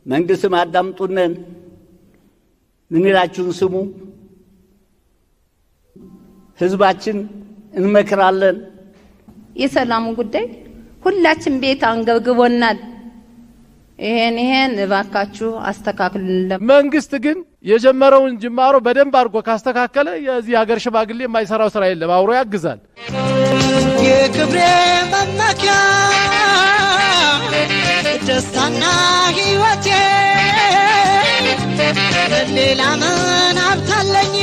መንግስትም አዳምጡነን፣ ምንላችሁን ስሙ፣ ህዝባችን እንመክራለን። የሰላሙ ጉዳይ ሁላችን ቤት አንገብግቦናል። ይሄን ይሄን እባካችሁ አስተካክሉልን። መንግስት ግን የጀመረውን ጅማሮ በደንብ አድርጎ ካስተካከለ የዚህ ሀገር ሽማግሌ የማይሰራው ስራ የለም፣ አብሮ ያግዛል። የክብሬ መመኪያ ደስታና ሕይወቴ ሌላ ምን ሀብታለኝ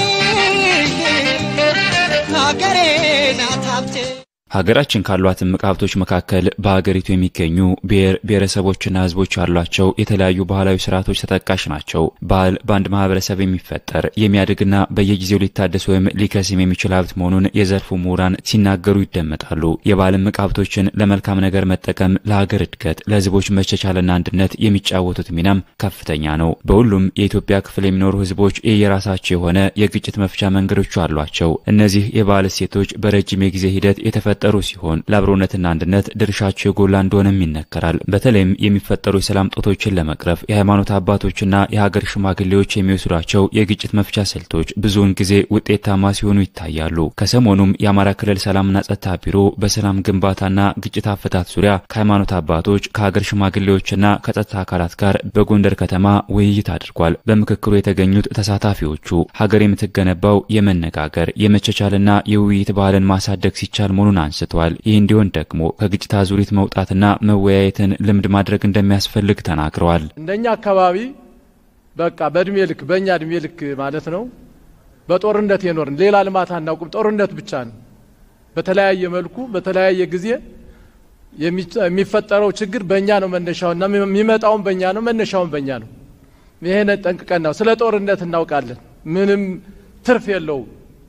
ሀገሬ ናት ሀብቴ። ሀገራችን ካሏት እምቅ ሀብቶች መካከል በሀገሪቱ የሚገኙ ብሔር ብሔረሰቦችና ሕዝቦች ያሏቸው የተለያዩ ባህላዊ ስርዓቶች ተጠቃሽ ናቸው። ባህል በአንድ ማህበረሰብ የሚፈጠር የሚያድግና በየጊዜው ሊታደስ ወይም ሊከስም የሚችል ሀብት መሆኑን የዘርፉ ምሁራን ሲናገሩ ይደመጣሉ። የባህል እምቅ ሀብቶችን ለመልካም ነገር መጠቀም ለሀገር እድገት፣ ለሕዝቦች መቻቻልና አንድነት የሚጫወቱት ሚናም ከፍተኛ ነው። በሁሉም የኢትዮጵያ ክፍል የሚኖሩ ሕዝቦች የየራሳቸው የሆነ የግጭት መፍቻ መንገዶች አሏቸው። እነዚህ የባህል እሴቶች በረጅም የጊዜ ሂደት የተፈ ጠሩ ሲሆን ለአብሮነትና አንድነት ድርሻቸው የጎላ እንደሆነም ይነገራል። በተለይም የሚፈጠሩ የሰላም ጦቶችን ለመቅረፍ የሃይማኖት አባቶችና የሀገር ሽማግሌዎች የሚወስዷቸው የግጭት መፍቻ ስልቶች ብዙውን ጊዜ ውጤታማ ሲሆኑ ይታያሉ። ከሰሞኑም የአማራ ክልል ሰላምና ጸጥታ ቢሮ በሰላም ግንባታና ግጭት አፈታት ዙሪያ ከሃይማኖት አባቶች ከሀገር ሽማግሌዎችና ከጸጥታ አካላት ጋር በጎንደር ከተማ ውይይት አድርጓል። በምክክሩ የተገኙት ተሳታፊዎቹ ሀገር የምትገነባው የመነጋገር የመቻቻልና የውይይት ባህልን ማሳደግ ሲቻል መሆኑን አንስተዋል። ይህ እንዲሆን ደግሞ ከግጭት አዙሪት መውጣትና መወያየትን ልምድ ማድረግ እንደሚያስፈልግ ተናግረዋል። እንደኛ አካባቢ በቃ በእድሜ ልክ በእኛ እድሜ ልክ ማለት ነው በጦርነት የኖርን ሌላ ልማት አናውቅም። ጦርነት ብቻ ነው። በተለያየ መልኩ በተለያየ ጊዜ የሚፈጠረው ችግር በእኛ ነው መነሻውና የሚመጣውን በእኛ ነው መነሻውን በእኛ ነው። ይሄን ጠንቅቀን ነው ስለ ጦርነት እናውቃለን። ምንም ትርፍ የለውም።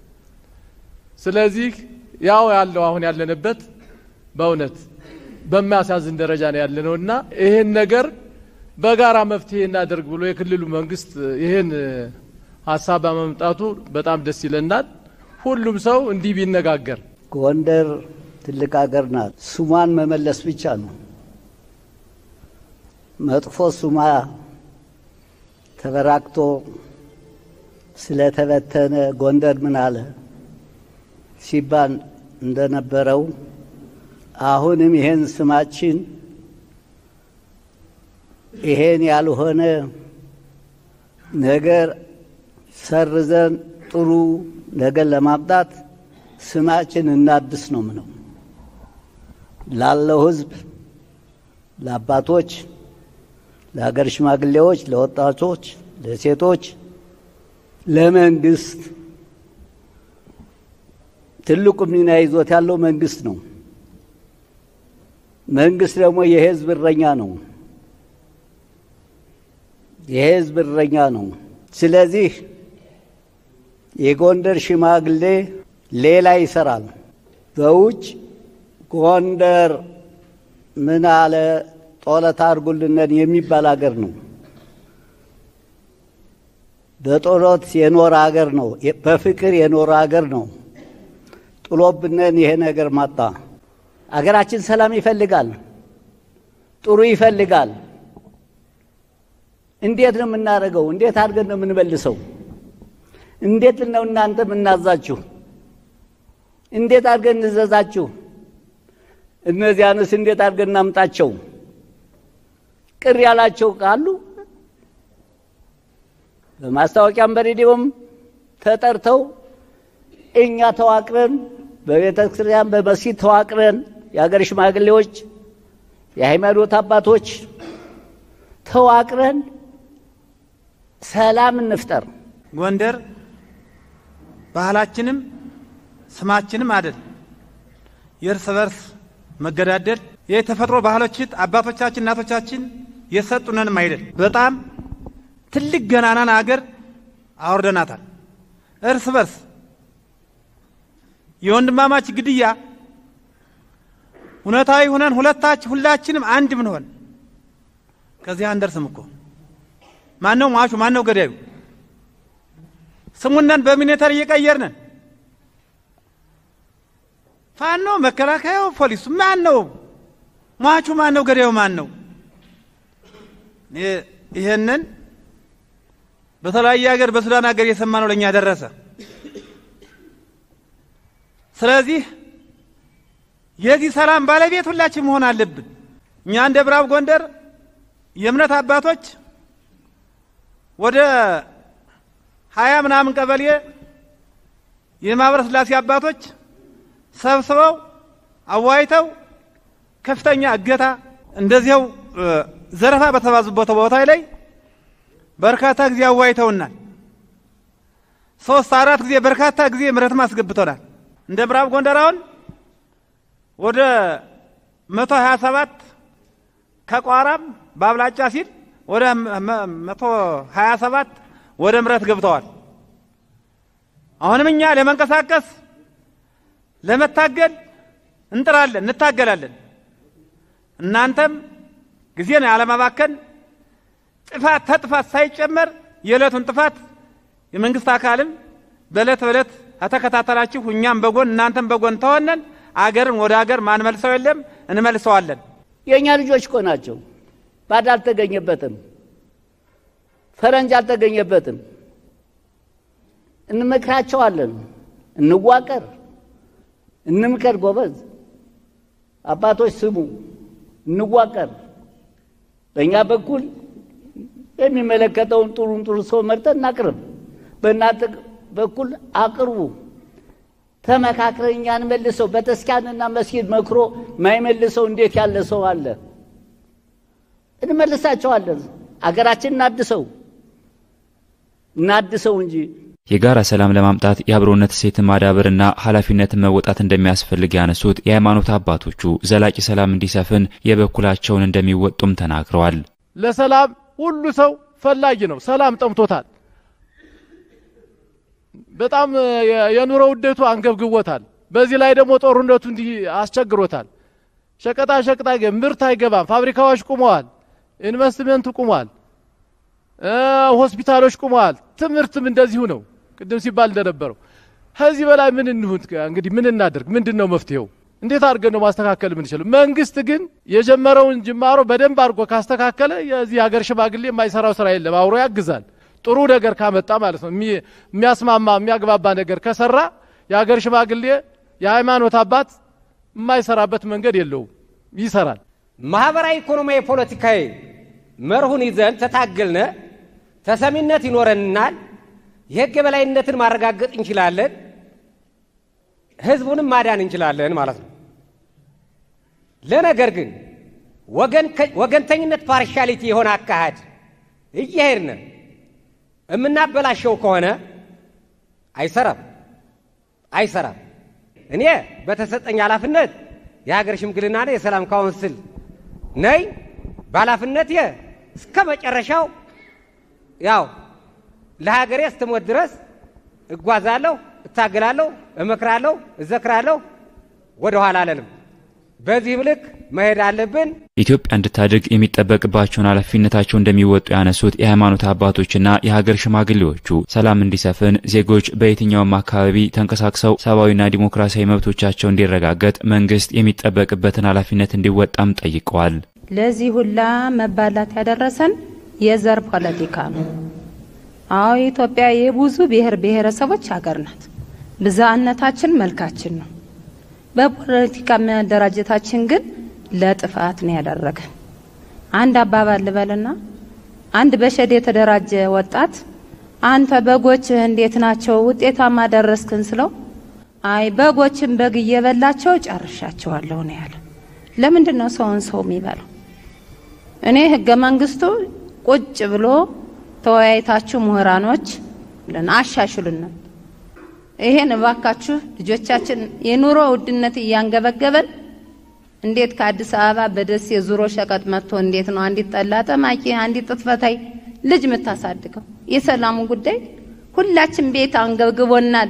ስለዚህ ያው ያለው አሁን ያለንበት በእውነት በሚያሳዝን ደረጃ ነው ያለነው እና ይህን ነገር በጋራ መፍትሄ እናደርግ ብሎ የክልሉ መንግስት ይህን ሀሳብ በመምጣቱ በጣም ደስ ይለናል። ሁሉም ሰው እንዲህ ቢነጋገር። ጎንደር ትልቅ ሀገር ናት። ስሟን መመለስ ብቻ ነው። መጥፎ ስሟ ተበራክቶ ስለተበተነ ጎንደር ምን አለ ሲባል እንደነበረው አሁንም ይሄን ስማችን ይሄን ያልሆነ ነገር ሰርዘን ጥሩ ነገር ለማምጣት ስማችን እናድስ ነው ምነው ላለው ሕዝብ፣ ለአባቶች፣ ለሀገር ሽማግሌዎች፣ ለወጣቶች፣ ለሴቶች፣ ለመንግስት ትልቁ ሚና ይዞት ያለው መንግስት ነው። መንግስት ደግሞ የህዝብ እረኛ ነው። የህዝብ እረኛ ነው። ስለዚህ የጎንደር ሽማግሌ ሌላ ይሰራል። በውጭ ጎንደር ምን አለ ጦለት አድርጉልነን የሚባል አገር ነው። በጦለት የኖረ አገር ነው። በፍቅር የኖረ አገር ነው። ጥሎብነን ይሄ ነገር ማጣ። አገራችን ሰላም ይፈልጋል፣ ጥሩ ይፈልጋል። እንዴት ነው የምናደርገው? እንዴት አድርገን ነው የምንመልሰው? እንዴት ነው እናንተ የምናዛችሁ? እንዴት አድርገን እንዘዛችሁ? እነዚያንስ እንዴት አድርገን እናምጣቸው? ቅር ያላቸው ካሉ በማስታወቂያም በሬዲዮም ተጠርተው እኛ ተዋቅረን በቤተ ክርስቲያን በመስጊድ ተዋቅረን የሀገር ሽማግሌዎች፣ የሃይማኖት አባቶች ተዋቅረን ሰላም እንፍጠር። ጎንደር ባህላችንም ስማችንም አደል የእርስ በርስ መገዳደል የተፈጥሮ ባህሎች አባቶቻችን እናቶቻችን የሰጡነንም አይደል። በጣም ትልቅ ገናናን አገር አውርደናታል። እርስ በርስ የወንድማማች ግድያ እውነታዊ ሁነን ሁለታች ሁላችንም አንድ ብንሆን ከዚህ አንደርስም እኮ። ማን ነው ሟቹ? ማን ነው ገዳዩ? ስሙነን በሚኒተር እየቀየርነን ፋኖ፣ መከላከያው፣ ፖሊሱ ማን ነው ሟቹ? ማን ነው ገዳዩ? ማን ነው? ይህንን በተለያየ ሀገር በሱዳን ሀገር የሰማነው ለእኛ ደረሰ። ስለዚህ የዚህ ሰላም ባለቤት ሁላችን መሆን አለብን። እኛ እንደ ምዕራብ ጎንደር የእምነት አባቶች ወደ ሀያ ምናምን ቀበሌ የማህበረ ስላሴ አባቶች ሰብስበው አዋይተው ከፍተኛ እገታ እንደዚያው ዘረፋ በተባዙበት ቦታ ላይ በርካታ ጊዜ አዋይተውናል። ሶስት አራት ጊዜ በርካታ ጊዜ ምረትም አስገብተናል። እንደ ምዕራብ ጎንደር አሁን ወደ መቶ ሀያ ሰባት ከቋራም በአብላጫ ሲል ወደ መቶ ሀያ ሰባት ወደ ምረት ገብተዋል። አሁንም እኛ ለመንቀሳቀስ ለመታገል እንጥራለን፣ እንታገላለን። እናንተም ጊዜን ያለማባከን ጥፋት ተጥፋት ሳይጨመር የዕለቱን ጥፋት የመንግስት አካልም በዕለት በዕለት ከተከታተላችሁ እኛም በጎን እናንተም በጎን ተሆነን አገርን ወደ አገር ማንመልሰው የለም እንመልሰዋለን። የእኛ ልጆች እኮ ናቸው። ባዳ አልተገኘበትም፣ ፈረንጅ አልተገኘበትም። እንመክራቸዋለን፣ እንዋቀር፣ እንምከር። ጎበዝ አባቶች ስሙ፣ እንዋቀር። በእኛ በኩል የሚመለከተውን ጥሩን ጥሩ ሰው መርጠን እናቅርብ። በእናንተ በኩል አቅርቡ። ተመካክረን እኛን መልሰው በተስኪያንና መስጊድ መክሮ ማይመልሰው እንዴት ያለ ሰው አለ? እንመልሳቸዋለን። አገራችን እናድሰው እናድሰው እንጂ የጋራ ሰላም ለማምጣት የአብሮነት እሴትን ማዳበርና ኃላፊነትን መወጣት እንደሚያስፈልግ ያነሱት የሃይማኖት አባቶቹ ዘላቂ ሰላም እንዲሰፍን የበኩላቸውን እንደሚወጡም ተናግረዋል። ለሰላም ሁሉ ሰው ፈላጊ ነው። ሰላም ጠምቶታል። በጣም የኑሮ ውደቱ አንገብግቦታል። በዚህ ላይ ደግሞ ጦርነቱ እንዲህ አስቸግሮታል። ሸቀጣ ሸቀጣ ምርት አይገባም። ፋብሪካዎች ቁመዋል። ኢንቨስትመንቱ ቁሟል። ሆስፒታሎች ቁመዋል። ትምህርትም እንደዚሁ ነው። ቅድም ሲባል እንደነበረው ከዚህ በላይ ምን እንሁን? እንግዲህ ምን እናደርግ? ምንድን ነው መፍትሄው? እንዴት አድርገን ነው ማስተካከል የምንችለው? መንግስት ግን የጀመረውን ጅማሮ በደንብ አድርጎ ካስተካከለ የዚህ ሀገር ሽማግሌ የማይሰራው ስራ የለም። አብሮ ያግዛል። ጥሩ ነገር ካመጣ ማለት ነው። የሚያስማማ የሚያግባባ ነገር ከሰራ የሀገር ሽማግሌ የሃይማኖት አባት የማይሰራበት መንገድ የለውም፣ ይሰራል። ማህበራዊ፣ ኢኮኖሚያዊ፣ ፖለቲካዊ መርሁን ይዘን ተታገልነ ተሰሚነት ይኖረናል። የህግ የበላይነትን ማረጋገጥ እንችላለን። ህዝቡንም ማዳን እንችላለን ማለት ነው። ለነገር ግን ወገንተኝነት ፓርሻሊቲ የሆነ አካሄድ እየሄድን የምናበላሸው ከሆነ አይሰራም አይሰራም። እኔ በተሰጠኝ ኃላፊነት የሀገር ሽምግልናና የሰላም ካውንስል ነይ በኃላፊነት እስከ መጨረሻው ያው ለሀገሬ እስትሞት ድረስ እጓዛለሁ፣ እታገላለሁ፣ እመክራለሁ፣ እዘክራለሁ። ወደ ኋላ አለንም። በዚህ ልክ መሄድ አለብን። ኢትዮጵያ እንድታድግ የሚጠበቅባቸውን ኃላፊነታቸው እንደሚወጡ ያነሱት የሃይማኖት አባቶችና የሀገር ሽማግሌዎቹ ሰላም እንዲሰፍን ዜጎች በየትኛውም አካባቢ ተንቀሳቅሰው ሰብአዊና ዲሞክራሲያዊ መብቶቻቸው እንዲረጋገጥ መንግስት የሚጠበቅበትን ኃላፊነት እንዲወጣም ጠይቀዋል። ለዚህ ሁላ መባላት ያደረሰን የዘር ፖለቲካ ነው። አዎ ኢትዮጵያ የብዙ ብሔር ብሔረሰቦች ሀገር ናት። ብዝሃነታችን መልካችን ነው። በፖለቲካ መደራጀታችን ግን ለጥፋት ነው ያደረገን። አንድ አባባል ልበልና አንድ በሸድ የተደራጀ ወጣት አንተ በጎችህ እንዴት ናቸው ውጤታማ ደረስክን ስለው አይ በጎችን በግ እየበላቸው ጨርሻቸዋለሁ ነው ያለ። ለምንድን ነው ሰውን ሰው የሚበላው? እኔ ህገ መንግስቱ ቁጭ ብሎ ተወያይታችሁ ምሁራኖች ለን አሻሽሉን። ይሄን እባካችሁ ልጆቻችን የኑሮ ውድነት እያንገበገበን እንዴት ከአዲስ አበባ በደሴ ዙሮ ሸቀጥ መጥቶ እንዴት ነው አንዲት ጠላ ጠማቂ አንዲት ጥጥፈታይ ልጅ የምታሳድገው? የሰላሙ ጉዳይ ሁላችን ቤት አንገብግቦናል።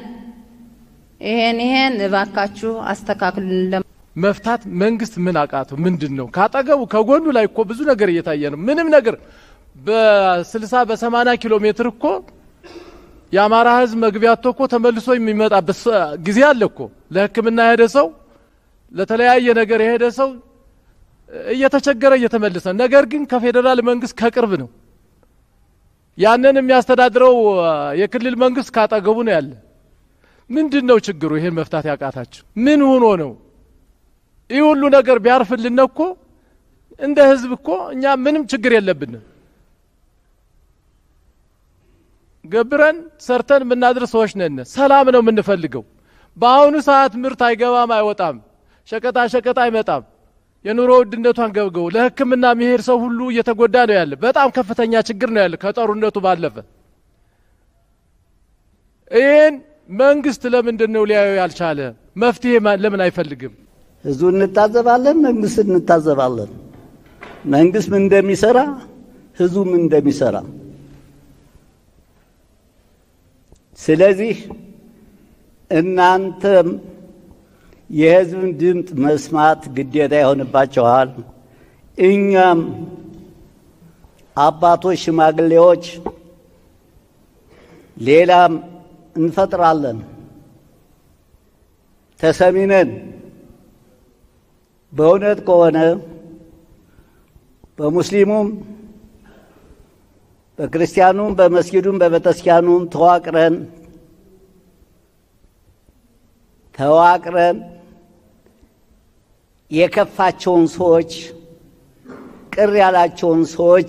ይሄን ይሄን እባካችሁ አስተካክሉን። መፍታት መንግስት ምን አቃተው? ምንድን ነው ካጠገቡ ከጎኑ ላይ እኮ ብዙ ነገር እየታየ ነው። ምንም ነገር በስልሳ በሰማንያ ኪሎ ሜትር እኮ የአማራ ህዝብ መግቢያቶ እኮ ተመልሶ የሚመጣበት ጊዜ አለ እኮ ለሕክምና የሄደ ሰው ለተለያየ ነገር የሄደ ሰው እየተቸገረ እየተመለሰ ነገር ግን ከፌዴራል መንግስት ከቅርብ ነው ያንን የሚያስተዳድረው የክልል መንግስት ካጠገቡ ነው ያለ። ምንድን ነው ችግሩ? ይሄን መፍታት ያቃታችሁ ምን ሆኖ ነው? ይህ ሁሉ ነገር ቢያርፍልን እኮ እንደ ህዝብ እኮ እኛ ምንም ችግር የለብንም። ገብረን ሰርተን የምናድር ሰዎች ነን። ሰላም ነው የምንፈልገው። በአሁኑ ሰዓት ምርት አይገባም፣ አይወጣም፣ ሸቀጣ ሸቀጥ አይመጣም። የኑሮ ውድነቷን ገብገው ለሕክምና የሚሄድ ሰው ሁሉ እየተጎዳ ነው ያለ። በጣም ከፍተኛ ችግር ነው ያለ ከጦርነቱ ባለፈ። ይህን መንግስት ለምንድን ነው ሊያዩ ያልቻለ? መፍትሄ ለምን አይፈልግም? ህዝቡ እንታዘባለን፣ መንግስት እንታዘባለን። መንግስት ምን እንደሚሰራ ህዝቡ ምን እንደሚሰራ። ስለዚህ እናንተም የህዝብን ድምፅ መስማት ግዴታ ይሆንባቸዋል። እኛም አባቶች፣ ሽማግሌዎች ሌላም እንፈጥራለን። ተሰሚነን በእውነት ከሆነ በሙስሊሙም በክርስቲያኑም በመስጊዱም በቤተክርስቲያኑም ተዋቅረን ተዋቅረን የከፋቸውን ሰዎች ቅር ያላቸውን ሰዎች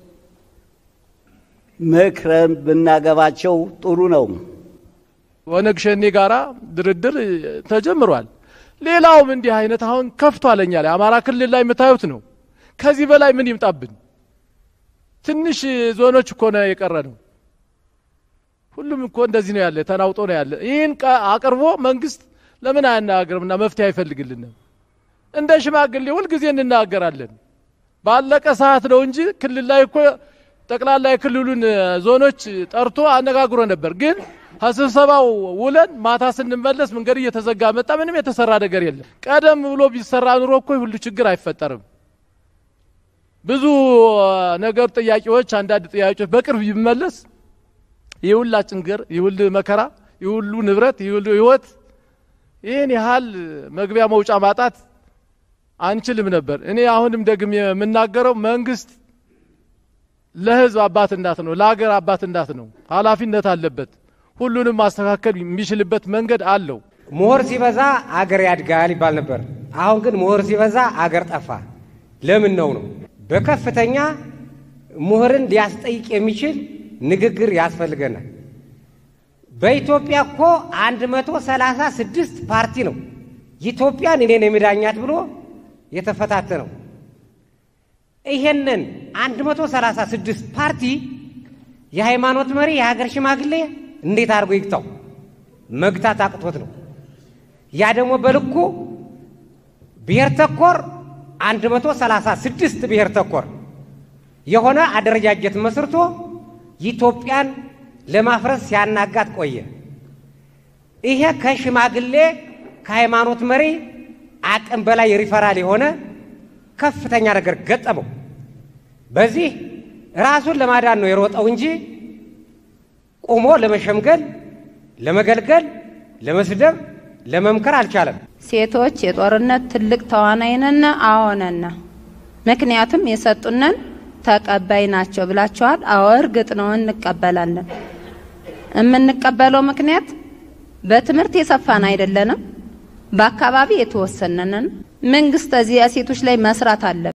መክረን ብናገባቸው ጥሩ ነው። ኦነግ ሸኔ ጋራ ድርድር ተጀምሯል። ሌላውም እንዲህ አይነት አሁን ከፍቷል። እኛ ላይ አማራ ክልል ላይ የምታዩት ነው። ከዚህ በላይ ምን ይምጣብን? ትንሽ ዞኖች እኮ ነው የቀረ ነው። ሁሉም እኮ እንደዚህ ነው ያለ፣ ተናውጦ ነው ያለ። ይህን አቅርቦ መንግስት ለምን አያናገርምና መፍትሄ አይፈልግልንም? እንደ ሽማግሌ ሁልጊዜ እንናገራለን። ባለቀ ሰዓት ነው እንጂ ክልል ላይ እኮ ጠቅላላ የክልሉን ዞኖች ጠርቶ አነጋግሮ ነበር። ግን ከስብሰባው ውለን ማታ ስንመለስ መንገድ እየተዘጋ መጣ። ምንም የተሰራ ነገር የለም። ቀደም ብሎ ቢሰራ ኑሮ እኮ ሁሉ ችግር አይፈጠርም። ብዙ ነገር ጥያቄዎች፣ አንዳንድ ጥያቄዎች በቅርብ ቢመለስ ይህ ሁላ ችግር፣ ይህ ሁሉ መከራ፣ ይህ ሁሉ ንብረት፣ ይህ ሁሉ ህይወት ይህን ያህል መግቢያ መውጫ ማጣት አንችልም ነበር። እኔ አሁንም ደግሜ የምናገረው መንግስት ለህዝብ አባት እናት ነው፣ ለሀገር አባት እናት ነው። ኃላፊነት አለበት። ሁሉንም ማስተካከል የሚችልበት መንገድ አለው። ምሁር ሲበዛ አገር ያድጋል ይባል ነበር። አሁን ግን ምሁር ሲበዛ አገር ጠፋ። ለምን ነው ነው? በከፍተኛ ምሁርን ሊያስጠይቅ የሚችል ንግግር ያስፈልገናል። በኢትዮጵያ እኮ 136 ፓርቲ ነው ኢትዮጵያን እኔን የሚዳኛት ብሎ የተፈታተነው። ይሄንን 136 ፓርቲ የሃይማኖት መሪ የሀገር ሽማግሌ እንዴት አድርጎ ይግታው? መግታት አቅቶት ነው። ያ ደግሞ በልኩ ብሔር ተኮር 136 ብሔር ተኮር የሆነ አደረጃጀት መስርቶ ኢትዮጵያን ለማፍረስ ሲያናጋት ቆየ። ይሄ ከሽማግሌ ከሃይማኖት መሪ አቅም በላይ ሪፈራል የሆነ ከፍተኛ ነገር ገጠመው። በዚህ ራሱን ለማዳን ነው የሮጠው እንጂ ቆሞ ለመሸምገል፣ ለመገልገል፣ ለመስደብ፣ ለመምከር አልቻለም። ሴቶች የጦርነት ትልቅ ተዋናይነን አዎነን። ምክንያቱም የሰጡነን ተቀባይ ናቸው ብላችኋል። አዎ እርግጥ ነው እንቀበላለን። የምንቀበለው ምክንያት በትምህርት የሰፋን አይደለንም፣ በአካባቢ የተወሰነንን። መንግስት እዚህ ሴቶች ላይ መስራት አለ